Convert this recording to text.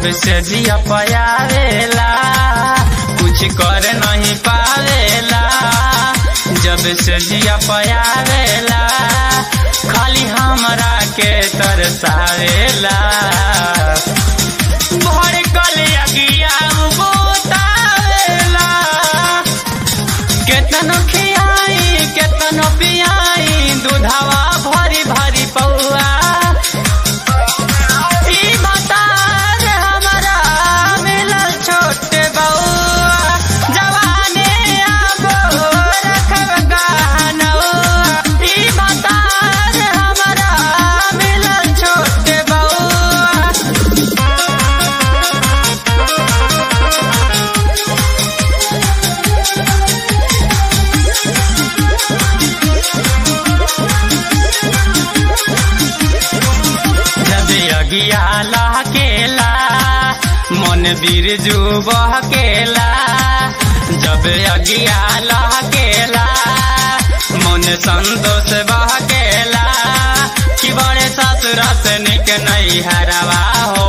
जब से जिया पयावेला कुछ कर नहीं पावेला जब से जिया पयावेला खाली हमरा के तरसावेला भर कल अगिया बोतावेला केतनो खियाई केतनो पियाई दूधवा भरी भरी पौआ ई बतार हमरा मिलल छोटे बउआ जवाने आबो रखब गहनवा ई बतार हमरा मिलल छोटे बउआ जब अगिया लहकेला मन बिरजू बहकेला जब अगिया लहकेला मन संतोष बहकेला कि बड़े ससुर से निक नहीं हरवा हो